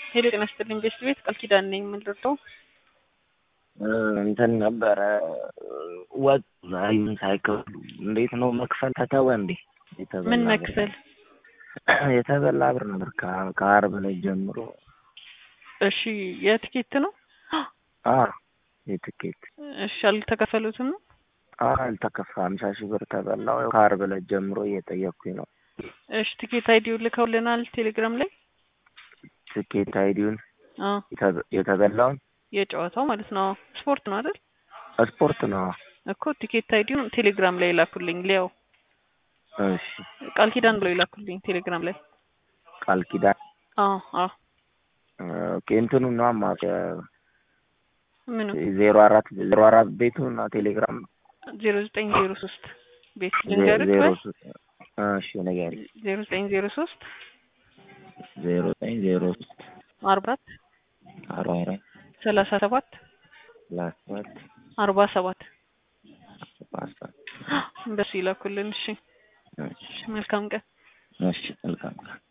ሄሎ ጤና ይስጥልኝ ቤስት ቤት ቃል ኪዳን ነኝ የምንረዳው እንትን ነበረ ወጥ ዛሬም ሳይከፍሉ እንዴት ነው መክፈል ተተወ እንዴ? የተበላ ምን ብር- መክፈል የተበላ ብር ነበር ከ- ከአርብ ላይ ጀምሮ እሺ የትኬት ነው አ የትኬት እሺ አልተከፈሉትም ነው አ አልተከፋ ሀምሳ ሺህ ብር ተበላው ያው ከአርብ ላይ ጀምሮ እየጠየቅኩኝ ነው እሺ ቲኬት አይዲው ልከውልናል ቴሌግራም ላይ ትኬት አይዲውን አዎ የተ- የተበላውን የጨዋታው ማለት ነው ስፖርት ነው አይደል ስፖርት ነው እኮ ቲኬት አይዲውን ቴሌግራም ላይ ላኩልኝ ሊያው እሺ ቃል ኪዳን ብለው ይላኩልኝ ቴሌግራም ላይ ቃል ኪዳን አዎ አዎ ኦኬ እንትኑ ነው አማቀ ምኑ ዜሮ አራት ዜሮ አራት ቤቱ እና ቴሌግራም ዜሮ ዘጠኝ ዜሮ ሶስት ቤት ዜ- ልንገርህ ዜሮ ወይ ሶስት እሺ ነገር ዜሮ ዘጠኝ ዜሮ ሶስት ዜሮ ዘጠኝ ዜሮ ሶስት አርባ አራት አርባ አራት ሰላሳ ሰባት ሰላሳ ሰባት አርባ ሰባት ፓስታ በሱ ይላኩልን እሺ እሺ መልካም ቀን እሺ መልካም